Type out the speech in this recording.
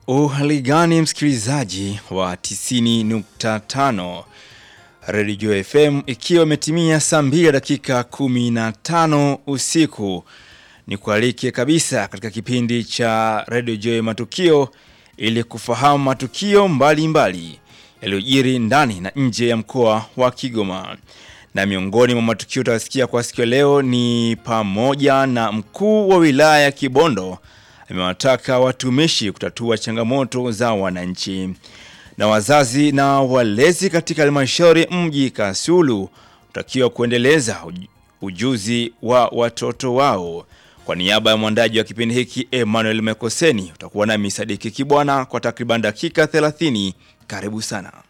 Uhali gani msikilizaji wa 90.5 Radio FM, ikiwa imetimia saa 2 dakika 15 usiku, ni kualike kabisa katika kipindi cha Radio Joy Matukio ili kufahamu matukio mbalimbali yaliyojiri ndani na nje ya mkoa wa Kigoma. Na miongoni mwa matukio utasikia kwa siku ya leo ni pamoja na mkuu wa wilaya ya Kibondo amewataka watumishi kutatua changamoto za wananchi. Na wazazi na walezi katika halmashauri mji Kasulu utakiwa kuendeleza uj- ujuzi wa watoto wao. Kwa niaba ya mwandaji wa kipindi hiki Emmanuel Mekoseni, utakuwa nami Sadiki Kibwana kwa takriban dakika 30. Karibu sana.